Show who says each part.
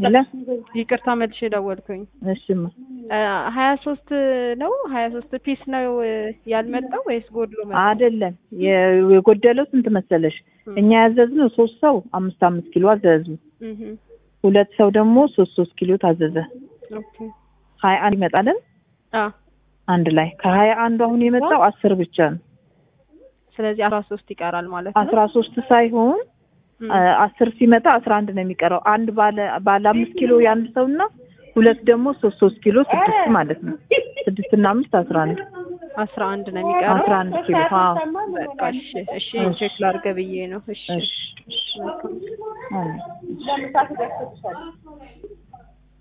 Speaker 1: ለ
Speaker 2: ይቅርታ መልሼ ደወልኩኝ።
Speaker 1: እሺማ
Speaker 2: ሀያ ሶስት ነው ሀያ ሶስት ፒስ ነው ያልመጣው ወይስ ጎድሎ መጣ?
Speaker 1: አይደለም የ- የጎደለው ስንት መሰለሽ? እኛ ያዘዝነው ሶስት ሰው አምስት አምስት ኪሎ አዘዙ።
Speaker 2: እህ
Speaker 1: ሁለት ሰው ደግሞ ሶስት ሶስት ኪሎ ታዘዘ።
Speaker 2: ኦኬ
Speaker 1: ሀያ አንድ ይመጣልን
Speaker 2: አ
Speaker 1: አንድ ላይ ከሀያ አንዱ አሁን የመጣው አስር ብቻ ነው።
Speaker 2: ስለዚህ አስራ ሶስት ይቀራል ማለት ነው።
Speaker 1: አስራ ሶስት ሳይሆን
Speaker 2: እም፣
Speaker 1: አ- አስር ሲመጣ አስራ አንድ ነው የሚቀረው። አንድ ባለ ባለ አምስት ኪሎ የአንድ ሰው እና ሁለት ደግሞ ሶስት ሶስት ኪሎ ስድስት ማለት ነው። ስድስት እና አምስት አስራ አንድ
Speaker 2: አስራ አንድ ነው የሚቀረው።
Speaker 1: አስራ አንድ ኪሎ አዎ።
Speaker 2: በቃ እሺ እሺ ቼክ ላድርግ ብዬ ነው። እሺ
Speaker 1: እሺ እሺ
Speaker 2: መልካም።
Speaker 1: አዎ።